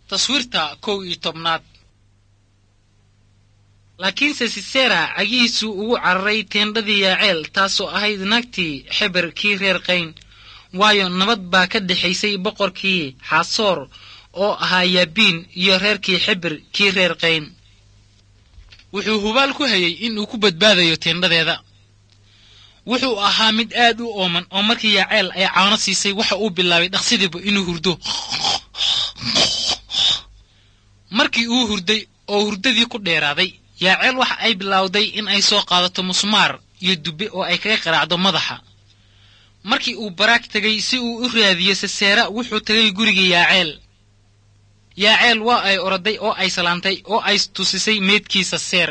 taswiirta kow iyo tobnaad laakiinse sisera cagihiisuu ugu cararay teendhadii yaaceel taasoo ahayd naagtii xeber kii reer qayn waayo nabad baa ka dhexaysay boqorkii xaasoor oo ahaa yaabiin iyo reerkii xeber kii reer qayn wuxuu hubaal ku hayey inuu ku badbaadayo teendhadeeda wuxuu ahaa mid aad u ooman oo markii yaaceel ay caano siisay waxa uu bilaabay dhaqsidiiba inuu hurdo markii uu hurday oo hurdadii ku dheeraaday yaaceel waxa ay bilowday in ay soo qaadato musmaar iyo dubbe oo ay kaga qaraacdo madaxa markii uu baraag tegay si uu u raadiyo seseera wuxuu tegay gurigii yaaceel yaaceel waa ay oroday oo ay salaantay oo ay tusisay meydkiisa seer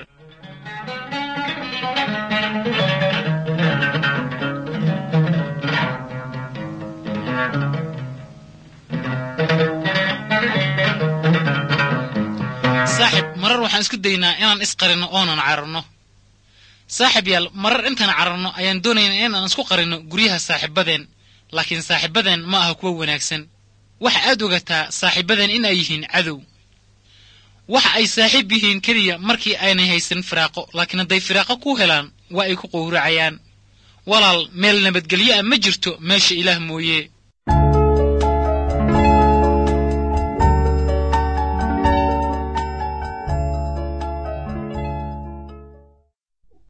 saaxib marar waxaan isku daynaa inaan isqarinno oonan cararno saaxib yaal marar intaan cararno ayaan doonaynaa inaan isku qarinno guryaha saaxiibadeen laakiin saaxiibadeen ma aha kuwo wanaagsan waxa aad ogataa saaxiibadeen in ay yihiin cadow waxa ay saaxiib yihiin keliya markii aynay haysan firaaqo laakiin hadday firaaqo ku helaan waa ay ku qowracayaan walaal meel nabadgelyo ah ma jirto meesha ilaah mooye